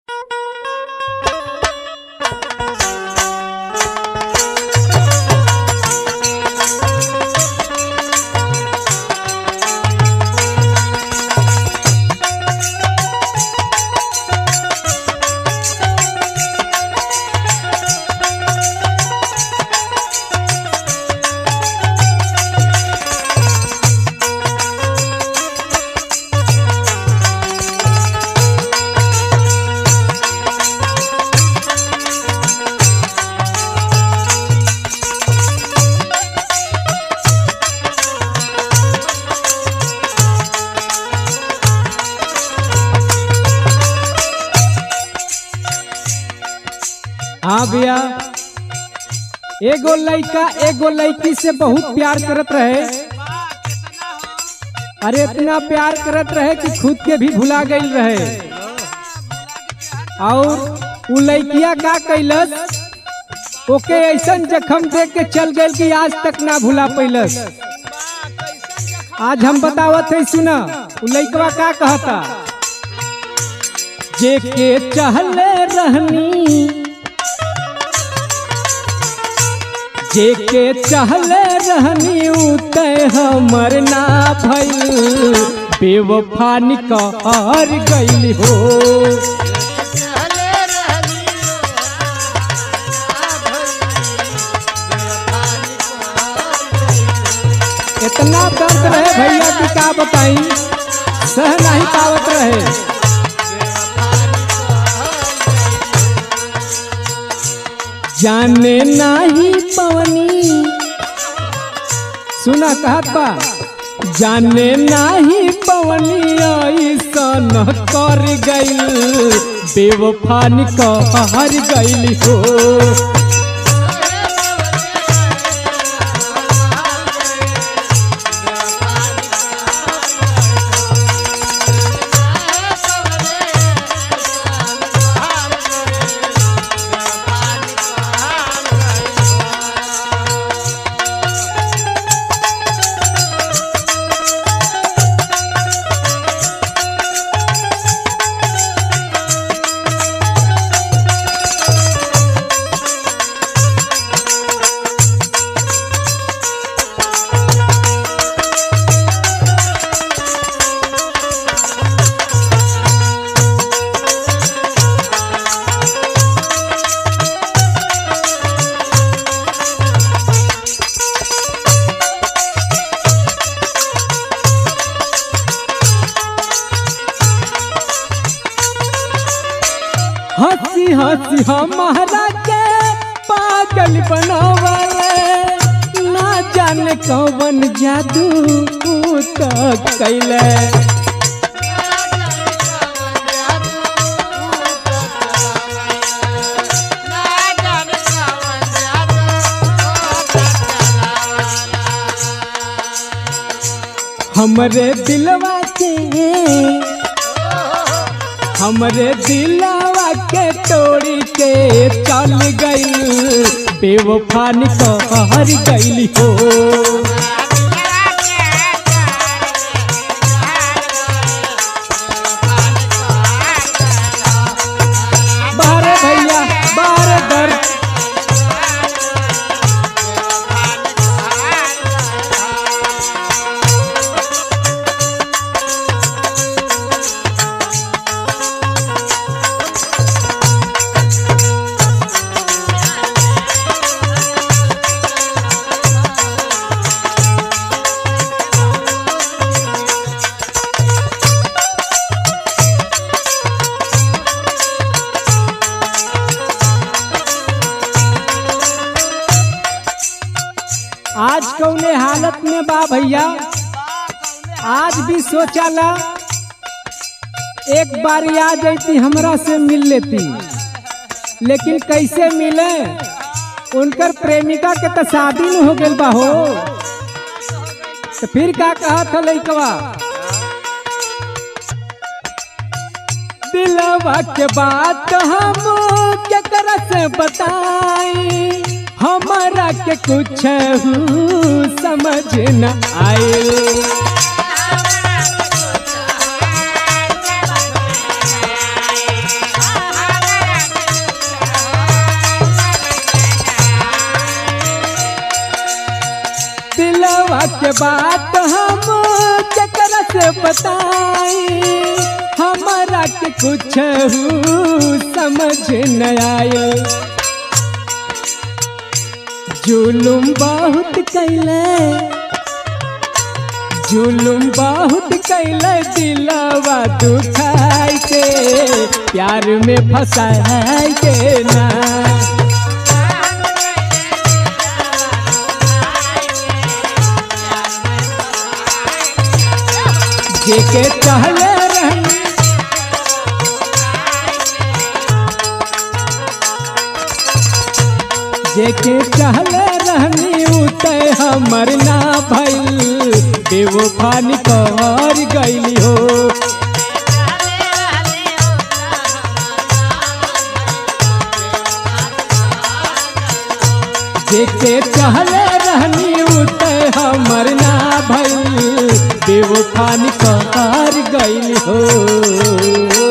हाँ भैया एगो लड़का एगो लड़की से बहुत प्यार करत रहे अरे इतना प्यार करत रहे कि खुद के भी भुला गई रहे और उ लड़किया का कैलस ओके ऐसन जखम दे के चल गई कि आज तक ना भुला पैलस आज हम बतावत है सुना उ लड़कवा का कहता जे के चहले रहनी जे के चहले रहनी उते हमर ना भइल बेवफा निकर गइल हो इतना दर्द रहे भैया की का बताई सह नहीं पावत रहे जाने नाही पवनी सुना कहत बा जाने नाही पवनी ऐसन कर गइल बेवफा निकर गइल हो हंसी हंसी हमारा के पागल बनावले ना जाने कौन जादू तक कैले हमरे दिलवा के हमरे दिलवा के तोड़ी के चल गई बेवफा निकर गई हो बारे भैया बारे दर्द आज कौने हालत में बा भैया आज भी सोचाला एक बार आ जाती हमरा से मिल लेती लेकिन कैसे मिले उनकर प्रेमिका के तो शादी न हो गइल बा हो तो फिर का कहा था लइकवा दिलवा के बात हम केकरा से बताई हमारा के कुछ समझ न आए के बात हम केकरा से बताई हमारा के कुछ समझ न आए जुलुम बहुत कैले जुलुम बहुत कैले दिलवा दुखाई के प्यार में फंसाई के ना जेके चहले रहनी जेके चहले रहनी उते हमर ना भइल बेवफानी कर गइली हो जेके चहले रहनी उते हमर ना भइल बेवफानी कर गइली हो